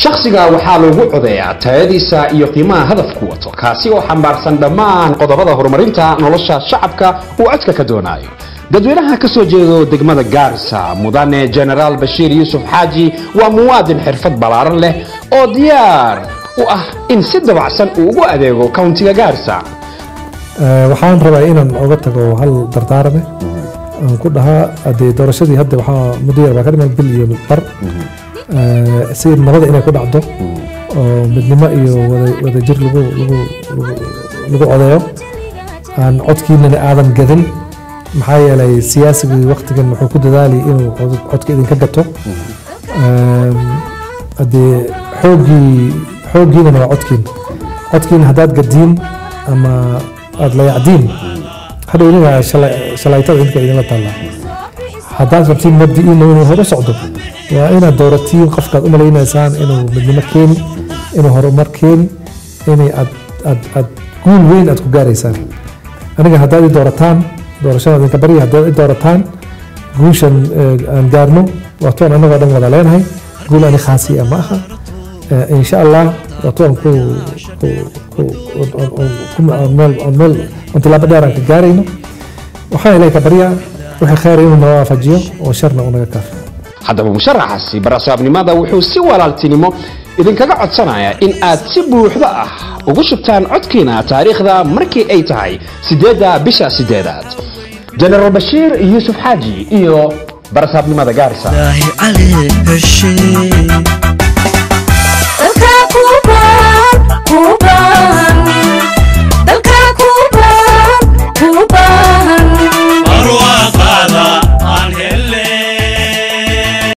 shakhsiga waxaa lagu codeeyaa tayadiisa iyo qiimaha hadafku wato kaasi oo xambaarsan dhammaan qodobada horumarinta nolosha shacabka uu codka ka doonayo dadweynaha ka soo jeedo degmada gaarisa mudane genaraal bashiir yuusuf xaaji waa muwaadin xirfad ballaaran leh oo diyaar u ah in si dabacsan uu ugu adeego countiga gaarisa waxaan rabaa inaan oga tago hal dardaarame aan ku dhahaa hadee doorashadii hadda waxaa muddo yar baa ka dhiman bil iyo bar si nabada inay ku dhacdo oo midnimo iyo wadajir lagu lagu lagu codeeyo aan codkiinana aadan gadin maxaa yeelay siyaasigii waktigan wuxuu ku dadaali inuu codka idinka gato hadee xooggii xooggiinana waa codkiin codkiina haddaad gadiin ama aada layacdiin hadhow idinka shalaytada idinka idinla taallaa haddaad rabtiin mabdi'iina inuu hor u socdo waa inaad dooratiin qofkaad u malaynaysaan inuu midnimo keeni inuu horumar keeni inay aad aad aad guul weyn aad ku gaaraysaan aniga haddaad i doorataan doorashada idinka barya haddaad i doorataan guushan aan gaarno waatoon annagoo dhan wada leenahay guul ani khaasi ah ma aha insha allah waatoon ku meel on tilaabo dheer aan ka gaarayno waxaan ilahay ka baryaa wixii khayr inuu naga waafajiyo oo sharna uu naga kaafiyo haddaba musharaxaasi barasaabnimada wuxuu si walaaltinimo idinkaga codsanayaa in aad si buuxda ah ugu shubtaan codkiina taariikhda markii ay tahay sideedda bisha sideedaad jenaraal bashiir yuusuf xaaji iyo barasaabnimada gaarisa عليك الشيء